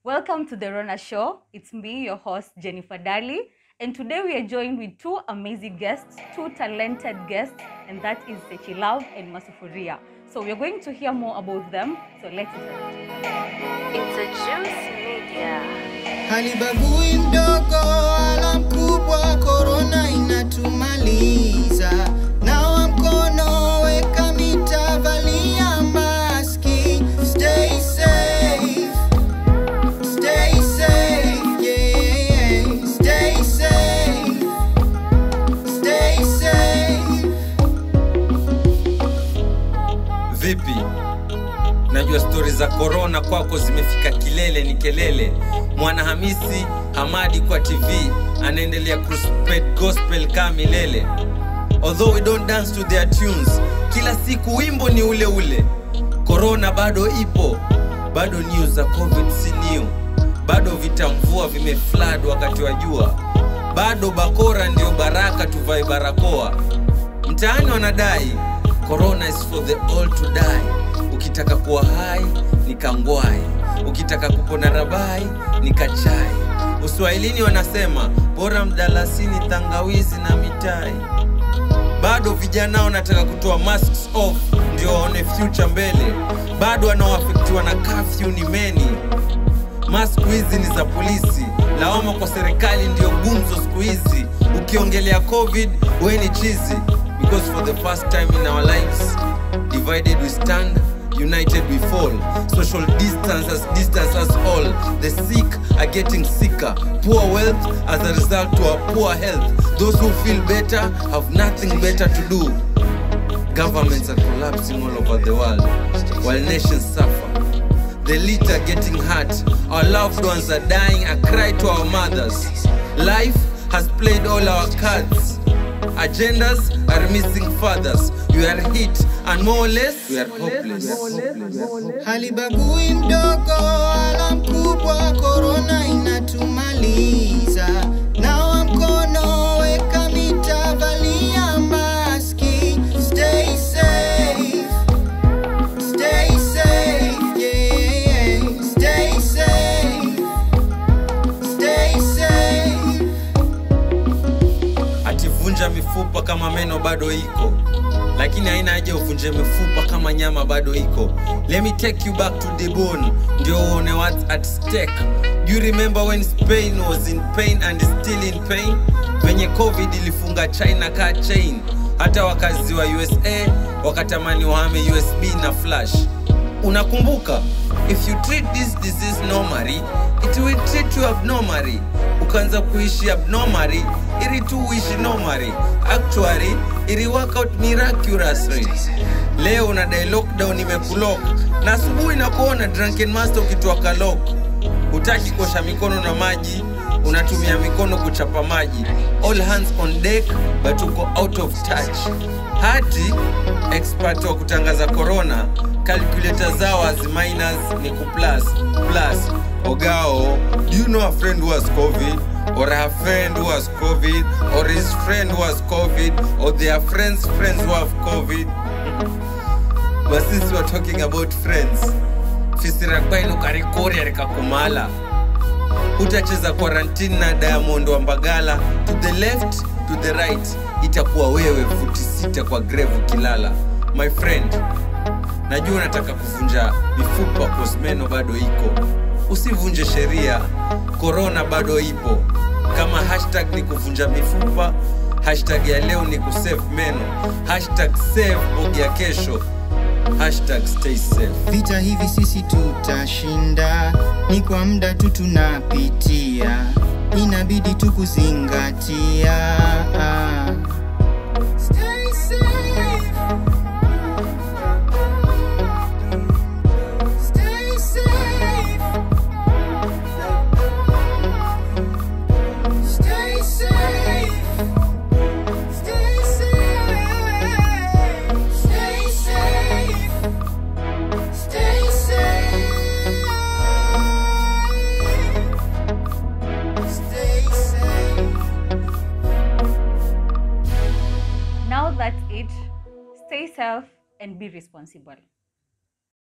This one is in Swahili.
Welcome to the Rona Show. It's me, your host, Jennifer Daly. And today we are joined with two amazing guests, two talented guests, and that is Sechi Love and Masufuria. So we are going to hear more about them. So let's start. It's a Juice Media. Halibagui mdogo wala mkubwa, korona inatumaliza. Nawa mkono, weka mita, valia maski. Stay safe, stay safe, yeah. Stay safe, stay safe. Vipi? Najua stori za korona kwako zimefika kilele, ni kelele. Mwana Hamisi Hamadi kwa TV anaendelea kuspread gospel kama milele. Although we don't dance to their tunes, kila siku wimbo ni ule ule. Korona bado ipo, bado news za covid si new, bado vitamvua vimeflood wakati wa jua, bado bakora ndio baraka, tuvae barakoa. Mtaani wanadai corona is for the all to die. Ukitaka kuwa hai ni kangwai, ukitaka kupona rabai ni kachai. Uswahilini wanasema bora mdalasini, tangawizi na mitai. Bado vijana wanataka kutoa masks off ndio waone future mbele. Bado wanaoafektiwa na curfew ni meni. Mask hizi ni za polisi, lawama kwa serikali ndiyo gumzo siku hizi. Ukiongelea covid we ni chizi, because for the first time in our lives divided we stand united we fall social distance has distance us all the sick are getting sicker poor wealth as a result to our poor health those who feel better have nothing better to do governments are collapsing all over the world while nations suffer the elite are getting hurt. Our loved ones are dying. I cry to our mothers. Life has played all our cards. Agendas are missing fathers. We are hit, and more or less, we are hopeless. Halibagui mdogo wala mkubwa, korona inatumaliza. Nawa mkono, weka mita, valia maski. Stay safe, stay safe, yeah. Stay safe, stay safe. Ativunja mifupa kama meno bado iko, lakini haina haja uvunje mifupa kama nyama bado iko. Let me take you back to the bone, ndio uone what's at stake. Do you remember when Spain was in pain and is still in pain? Venye covid ilifunga China ka chain, hata wakazi wa USA wakatamani wahame USB na flash. Unakumbuka? If you treat this disease normally, it will treat you abnormally. Ukaanza kuishi abnormally ili tu uishi normally. Actually, ili work out miraculously. Leo unadai lockdown imekulock na asubuhi na kuona drunken master ukitoa kalok. Hutaki kuosha mikono na maji, unatumia mikono kuchapa maji. All hands on deck but uko out of touch. Hati expert wa kutangaza corona calculator zao as minus ni ku plus plus ogao do you know a friend who has covid or a friend who has covid or his friend who has covid or their friends friends who have covid but since we're talking about friends fisirakwaino karikori arikakumala utacheza quarantine na diamond wa mbagala to the left to the right itakuwa wewe futi sita kwa grave ukilala my friend najua unataka kuvunja mifupa kosmeno bado iko usivunje sheria korona bado ipo kama hashtag ni kuvunja mifupa hashtag ya leo ni kusave meno hashtag save bogi ya kesho hashtag stay safe Vita hivi sisi tutashinda, ni kwa muda tu tunapitia, inabidi tu kuzingatia. Stay safe. Stay safe. Stay safe. Stay safe. Stay safe. Stay safe. Stay safe. Now that's it. Stay safe and be responsible.